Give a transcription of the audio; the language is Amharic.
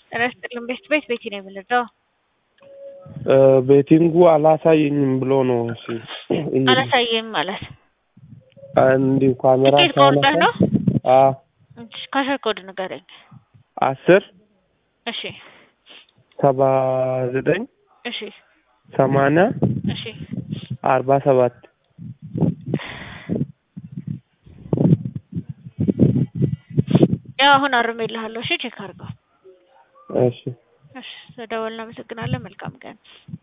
ጤና ይስጥልን ቤት ቤት ቤቲ ነው የምንለው። ቤቲንጉ አላሳየኝም ብሎ ነው። እሺ አላሳየም ማለት እንዲሁ ካሜራ ትኬት ቆርጠህ ነው? አዎ እሺ ካሸር ኮድ ንገረኝ። አስር እሺ ሰባ ዘጠኝ እሺ ሰማንያ እሺ አርባ ሰባት ያው አሁን አርሜልሃለሁ። እሺ ቼክ አድርገው። እሺ እሺ ስለደወልን እናመሰግናለን። መልካም ቀን